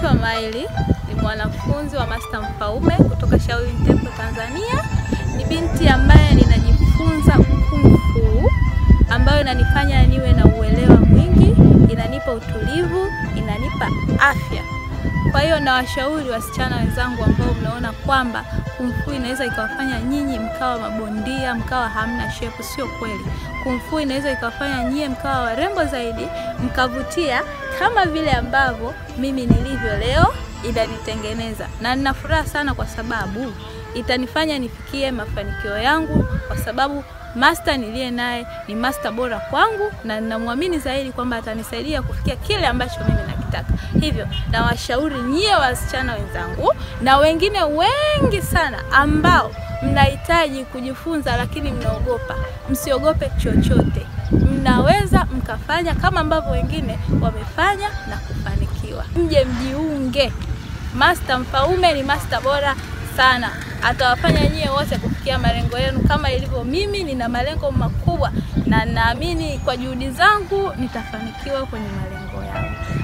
Naitwa Maili, ni mwanafunzi wa Master Mfaume kutoka Shaolin Temple Tanzania. Ni binti ambaye ninajifunza kung fu ambayo inanifanya niwe na uelewa mwingi, inanipa utulivu, inanipa afya. Kwa hiyo nawashauri wasichana wenzangu ambao mnaona kwamba kung fu inaweza ikawafanya nyinyi mkawa mabondia, mkawa hamna shepu. Sio kweli. Kung fu inaweza ikawafanya nyie mkawa warembo zaidi, mkavutia kama vile ambavyo mimi nilivyo leo, inanitengeneza na nina furaha sana kwa sababu itanifanya nifikie mafanikio yangu, kwa sababu master niliye naye ni master bora kwangu, na ninamwamini zaidi kwamba atanisaidia kufikia kile ambacho mimi nakitaka. Hivyo nawashauri nyie wasichana wenzangu na wengine wengi sana ambao mnahitaji kujifunza lakini mnaogopa, msiogope chochote. Mnaweza mkafanya kama ambavyo wengine wamefanya na kufanikiwa. Mje mjiunge. Master Mfaume ni master bora sana, atawafanya nyie wote kufikia malengo yenu kama ilivyo mimi. Nina malengo makubwa na naamini kwa juhudi zangu nitafanikiwa kwenye malengo yangu.